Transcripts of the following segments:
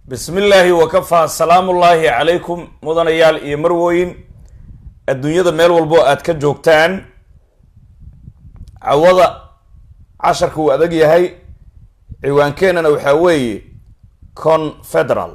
bismi illaahi wakafaa salaamullaahi calaykum mudanayaal iyo marwooyin adduunyada meel walbo aad ka joogtaan cawada casharka uu adag yahay ciwaankeenana waxaa weeye confederal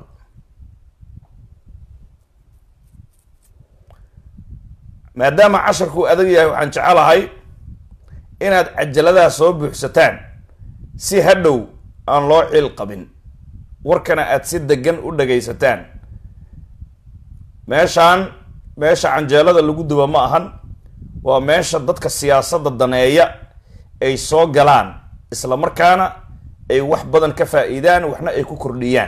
maadaama casharka uu adag yahay waxaan jecelahay inaad cajaladaha soo buuxsataan si hadhow aan loo ciil qabin warkana aada si degan u dhagaysataan meeshaan meesha canjeelada lagu duba ma ahan waa meesha dadka siyaasadda daneeya ay soo galaan isla markaana ay wax badan ka faa-iidaan waxna ay ku kordhiyaan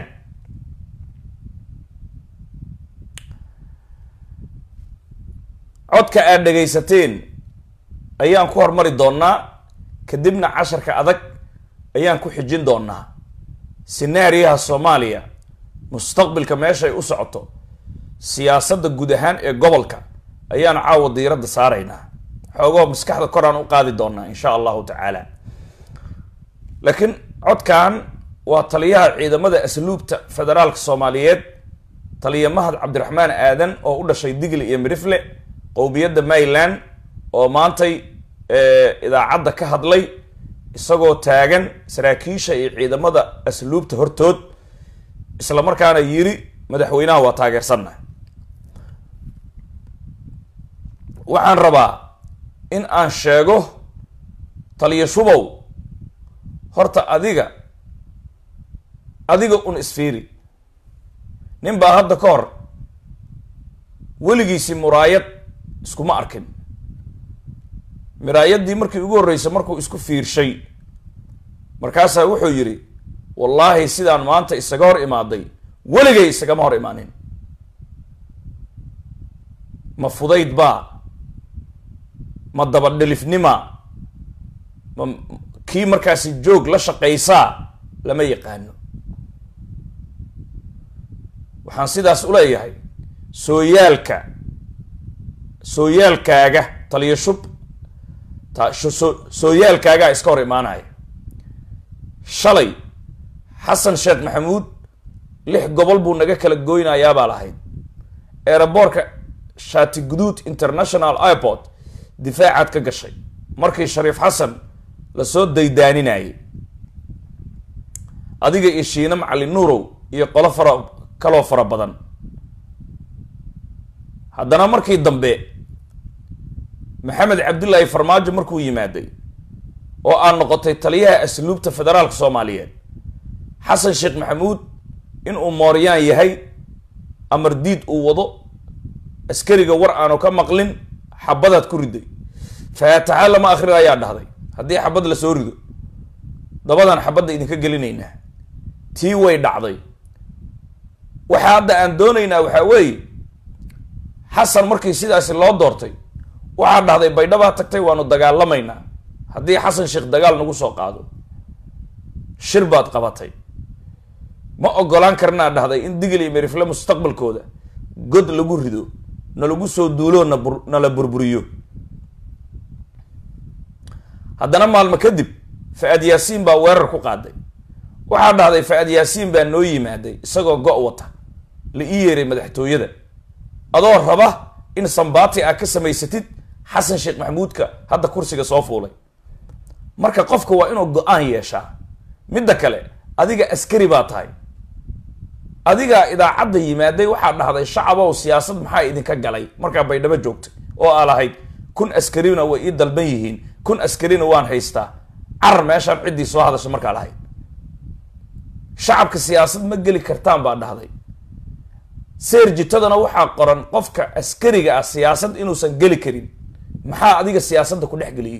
codka aad dhagaysateen ayaan ku hormari doonaa kadibna casharka adag ayaan ku xijin doonaa sinaariyaha soomaaliya mustaqbilka meeshay u socoto siyaasadda guud ahaan ee gobolka ayaan caawa diiradda saaraynaa xoogoo maskaxda koraan u qaadi doonaa insha allahu tacaala laakiin codkan waa taliyaha ciidamada asluubta federaalka soomaaliyeed taliya mahad cabdiraxmaan aadan oo u dhashay digli iyo mirifle qowmiyadda mayland oo maantay idaacadda ka hadlay isagoo taagan saraakiisha iyo ciidamada asluubta hortood isla markaana yiri madaxweynaha waa taageersanna waxaan rabaa in aan sheego taliya shubow horta adiga adiga un isfiiri nin baa hadda ka hor weligiisii muraayad iskuma arkin miraayaddii markii ugu horreysay markuu isku fiirshay markaasaa wuxuu yidhi wallaahi sidaan maanta isaga hor imaaday weligay isagama hor imaanin ma fudayd baa ma dabadhelifnima ma kii markaasi joog la shaqaysaa lama yaqaano waxaan sidaas u leeyahay sooyaalka sooyaalkaaga taliya shub sooyaalkaagaa iska hor imaanaya shalay xasan sheekh maxamuud lix gobol buu naga kala goynayaabaa lahayd eeraboorka shaati guduud international airport difaacaad ka gashay markii shariif xasan lasoo daydaaninayay adiga iyo shiine macalin nuurow iyo qolo fara kaloo fara badan haddana markii dambe maxamed cabdullaahi farmaajo markuu yimaaday oo aan noqotay taliyaha asluubta federaalka soomaaliyeed xasan sheekh maxamuud inuu mooryaan yahay amar diid uu wado askariga war aanu ka maqlin xabadaad ku riday faataxa lama akhri ayaa dhahday haddii xabad lasoo rido dabadan xabadda idinka gelinaynaa tii way dhacday waxa hadda aan doonaynaa waxaa weeye xasan markii sidaasi loo doortay waxaa dhahday baydhabaa tagtay waanu dagaalamaynaa haddii xasan sheekh dagaal nagu soo qaado shir baad qabatay ma ogolaan karnaa dhahday in digil iyo merifle mustaqbalkooda god lagu rido nalagu soo duuloo nabur nala burburiyo haddana maalmo kadib fa-ad yaasiin baa weerar ku qaaday waxaa dhahday fa-ad yaasiin baa noo yimaaday isagoo go- wata la ii yeeray madaxtooyada adoo raba in sambaati aa ka samaysatid xasan sheekh maxamuudka hadda kursiga soo fuulay marka qofka waa inuu go-aan yeeshaa midda kale adiga askari baa tahay adigaa idaacadda yimaaday waxaa dhahday shacabow siyaasad maxaa idinka galay markaa baydhabo joogtay oo aa lahayd kun askarina way ii dalban yihiin kun askarina waan haystaa carar meeshaan ciddii soo hadasha markaa lahayd shacabka siyaasad ma geli kartaan baa dhahday seerjitadana waxaa qoran qofka askariga ah siyaasad inuusan geli karin maxaa adiga siyaasadda ku dhex geliyey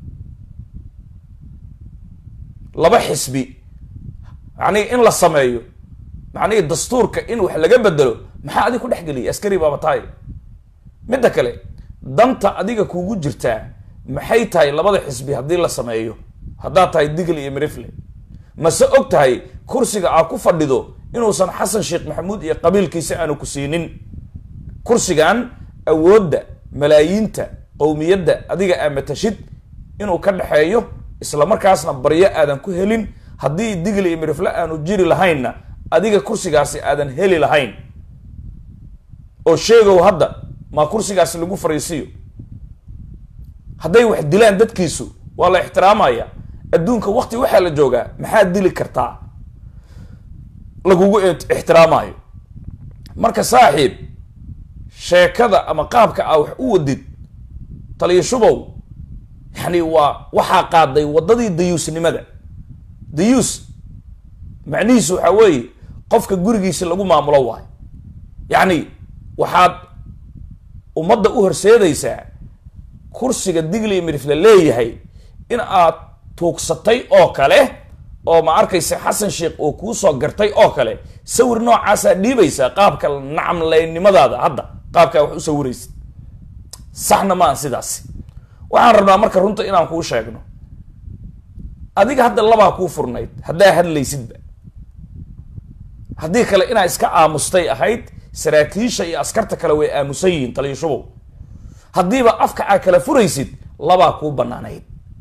laba xisbi macnihi in la sameeyo macnihi dastuurka in wax laga bedelo maxaa adiga ku dhex geliyay askari baaba tahay midda kale danta adiga kugu jirtaa maxay tahay labada xisbi haddii la sameeyo haddaad tahay digl iyo mirifle mase og tahay kursiga aa ku fadhido inuusan xasan sheekh maxamuud iyo qabiilkiisa aanu ku siinin kursigan awoodda malaayiinta qowmiyadda adiga aa matashid inuu ka dhexeeyo isla markaasna baryo aadan ku helin haddii digli iyo mirifle aanu jiri lahaynna adiga kursigaasi aadan heli lahayn oo sheegow hadda maa kursigaasi lagu fariisiyo hadday wax dilaan dadkiisu waa la ixtiraamaya adduunka wakti waxaa la joogaa maxaad dili kartaa lagugu ixtiraamayo marka saaxiib sheekada ama qaabka aa wax u wadid taliya shubow yani waa waxaa qaaday waddadii dayuusnimada dayuus macnihiisu waxaa weeye qofka gurigiisa lagu maamulo waayo yacni waxaad ummadda u horseedaysaa kursiga digli mirif la leeyahay in aad tuugsatay oo kale oo ma arkaysa xasan sheekh oo kuu soo gartay oo kale sawir noocaasaa dhiibaysaa qaabka nacamleynimadaada hadda qaabkaa wax u sawiraysid saxna maan sidaasi waxaan rabnaa marka runta inaan kuu sheegno adiga hadda labaa kuu furnayd haddaa hadlaysidba haddii kale inaa iska aamustay ahayd saraakiisha iyo askarta kale way aamusan yihiin taliya shubow haddiiba afka aa kala furaysid labaa kuu banaanayd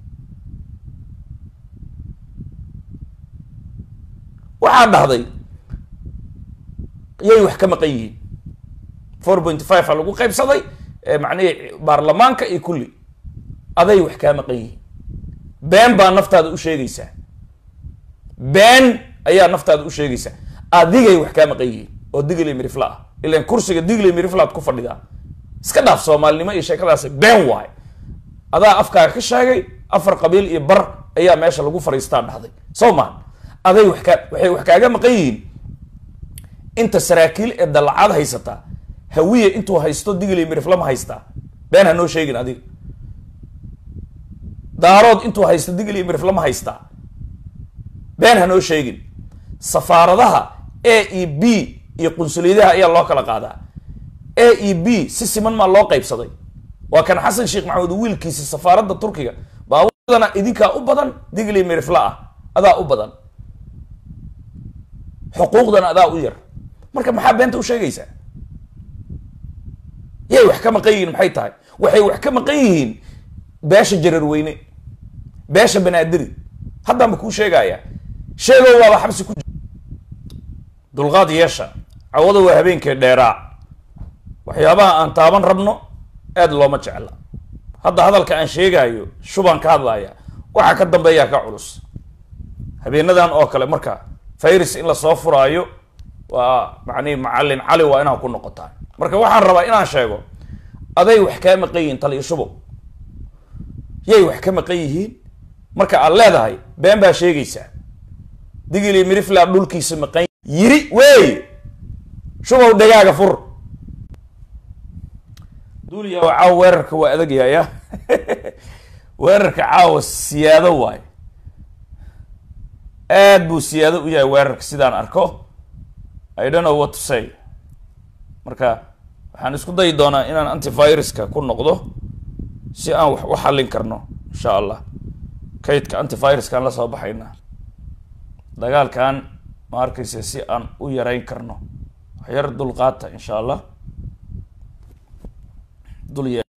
waxaa dhahday yay wax ka maqan yihiin four point five a lagu qaybsaday macnihii baarlamaanka iyo kulli aday wax kaa maqan yihiin been baa naftaada u sheegaysaa been ayaa naftaada u sheegaysaa adigay wax kaa maqan yihiin oo digli mirifla ah ilan kursiga digli miriflaad ku fadhidaa iska dhaaf soomaalinimo iyo sheekadaasi been waay adaa afkaaga ka sheegay afar qabiil iyo bar ayaa meesha lagu fariistaa dhahday soo maan aday wax kaa waxay wax kaaga maqan yihiin inta saraakiil ee dallacad haysataa hawiye intuu haysto digli mirifla ma haystaa been ha noo sheegin adiga daarood intuu haysto digli mirifla ma haystaa been ha noo sheegin safaaradaha a e b iyo qunsuliyadaha ayaa loo kala qaadaa a e b si siman maa loo qaybsaday waa kan xasan sheekh maxamed wiilkiisi safaaradda turkiga baawadana idinkaa u badan digli mirifla ah adaa u badan xuquuqdana adaa u yar marka maxaa beenta u sheegaysaa yay wax ka maqan yihiin maxay tahay waxay wax ka maqan yihiin beesha jararweyne beesha banaadiri haddaanba kuu sheegaya sheegow waaba xabsi ku jir dulqaad yeesha cawada waa habeenkii dheeraa waxyaabaha aan taaban rabno aad looma jecla hadda hadalka aan sheegaayo shubaan ka hadlaya waxaa ka dambeeyaa ka culus habeenadan oo kale marka virus in lasoo furaayo waa macnihi macalin cali waa inaa ku noqotaan marka waxaan rabaa inaan sheego aday wax kaa maqan yihiin taliyo shubow yay wax ka maqan yihiin marka aad leedahay been baa sheegaysaa digili mirifla dhulkiisa maqan yiri wey shubow dhegaaga fur duuliya caawa weerarka waa adagyaaya weerarka caawa siyaado waayo aad buu siyaado u yahay weerarka sidaan arko i don't know what to say marka waxaan isku dayi doonaa inaan antiviruska ku noqdo si aan wax u xallin karno insha allah kaydka antiviruskaan la soo baxayna dagaalkan ma arkaysa si aan u yareyn karno waxyar dulqaata insha allah dul ye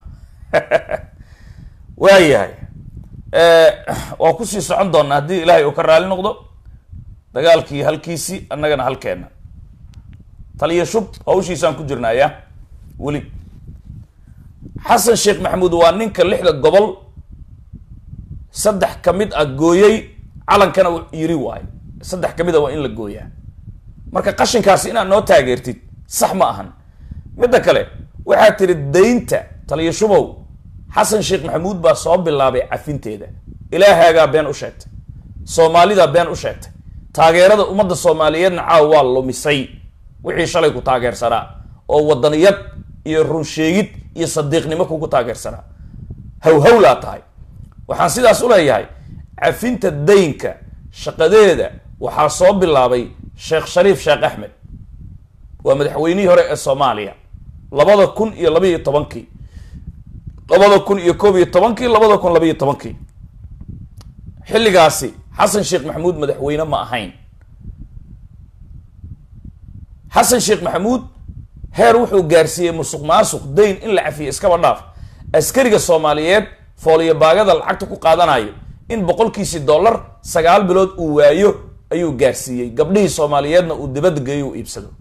waayahay waa kusii socon doonaa haddii ilaahay uu ka raali noqdo dagaalkii halkiisii annagana halkeena taliya shub hawshiisaan ku jirnaaya weli xasan sheekh maxamuud waa ninka lixda gobol saddex ka mid ah gooyey calankana yiri waayo saddex ka mid a waa in la gooyaa marka qashinkaasi inaad noo taageertid sax ma ahan midda kale waxaad tiri daynta taliya shubow xasan sheekh maxamuud baa soo bilaabay cafinteeda ilaahaagaa been u sheegtay soomaalidaa been u sheegtay taageerada ummadda soomaaliyeedna caawa waa lumisay wixii shalay ku taageersanaa oo wadaniyad iyo runsheegid iyo sadiiqnimo kugu taageersanaa hawhawlaa tahay waxaan sidaas u leeyahay cafinta daynka shaqadeeda waxaa soo bilaabay sheekh shariif sheekh axmed waa madaxweynihii hore ee soomaaliya labada kun iyo labaiyo tobankii labada kun iyo koob iyo tobankii labada kun labaiyo tobankii xilligaasi xasan sheekh maxamuud madaxweyne ma ahayn xasan sheekh maxamuud heer wuxuu gaarsiiyey musuq maasuq dayn in la cafiyo iskaba dhaaf askariga soomaaliyeed fooliyo baagada lacagta ku qaadanayo in boqolkiisii dollar sagaal bilood uu waayo ayuu gaarsiiyey gabdhihii soomaaliyeedna uu dibadda geeyo u iibsado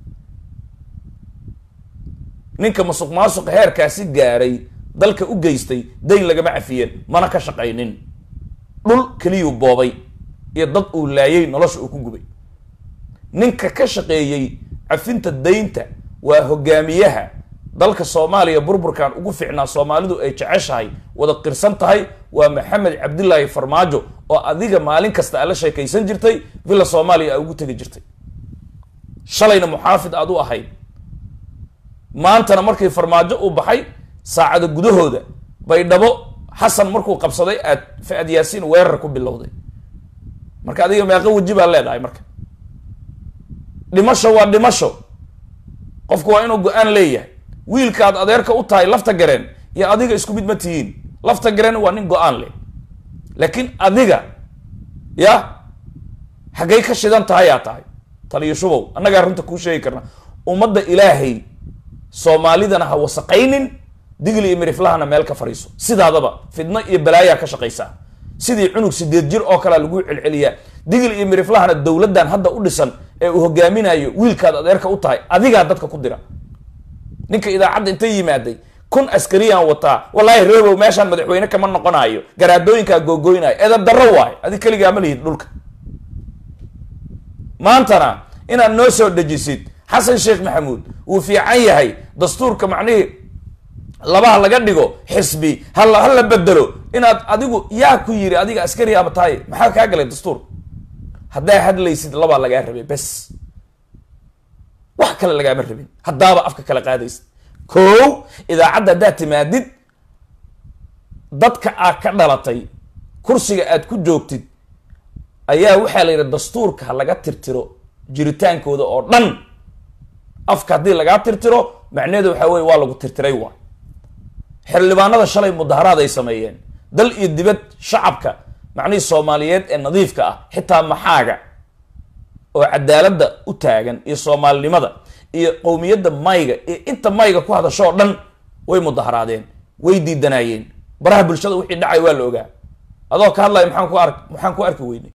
ninka masuq maasuqa heerkaasi gaaray dalka u geystay dayn lagama cafiyeen mana ka shaqaynin dhul keliyuu boobay iyo dad uu laayay nolosha uu ku gubay ninka ka shaqeeyey cafinta daynta waa hogaamiyaha dalka soomaaliya burburkan ugu ficnaa soomaalidu ay jeceshahay wada qirsan tahay waa maxamed cabdilaahi farmaajo oo adiga maalin kasta aad la sheekaysan jirtay villa soomaaliya aa ugu tegi jirtay shalayna muxaafid aad u ahayd maantana markii farmaajo uu baxay saacada gudahooda baydhabo xasan markuu qabsaday aad fa-ad yaasiin weerar ku bilowday marka adiga meeqo weji baa leedahay marka dhimasho waa dhimasho qofku waa inuu go-aan leeyahay wiilkaad adeerka u tahay lafta gareen iyo adiga isku mid ma tihiin lafta gareen waa nin go-aan leh laakiin adiga ya xaggay ka shidan tahayaa tahay taliyo shubow annagaa runta kuu sheegi karna ummadda ilaahay soomaalidana ha wasaqaynin digli iyo miriflahana meel ka fadhiiso sidaadaba fidno iyo balaayaa ka shaqaysaa sidii cunug sideed jir oo kalea lagu celceliyaa digli iyo miriflahana dowladdan hadda u dhisan ee uu hogaaminayo wiilkaad adeerka u tahay adigaa dadka ku dira ninka idaacadda intay yimaaday kun askariyaan wataa wallaahi reebow meeshaan madaxweyne kama noqonaayo garaadooyinkaa googoynaayo edab darro waayo adig keligaa ma lihid dhulka maantana inaad noo soo dejisid xasan sheekh maxamuud wuu fiican yahay dastuurka macnihii labaha laga dhigo xisbi hala hala bedelo inaad adigu yaa ku yiri adiga askari ama tahay maxaa kaa galay dastuur haddaa hadlaysid labaa lagaa rabay bes wax kale lagaama rabin haddaaba afka kala qaadaysid ko idaacadda haddaad timaadid dadka aad ka dhalatay kursiga aad ku joogtid ayaa waxaa la yidhi dastuurka ha laga tirtiro jiritaankooda oo dhan afka haddii lagaa tirtiro macnaheedu waxaa weye waa lagu tirtiray waa xildhibaanada shalay mudaharaad ay sameeyeen dal iyo dibad shacabka macnihii soomaaliyeed ee nadiifka ah xitaa maxaaga oo cadaaladda u taagan iyo soomaalinimada iyo qowmiyadda mayga iyo inta mayga ku hadashoo dhan way mudaharaadeen way diidanaayeen baraha bulshada wixii dhacay waa la ogaa adoo ka hadlaya maxaan ku ark maxaan ku arki weynay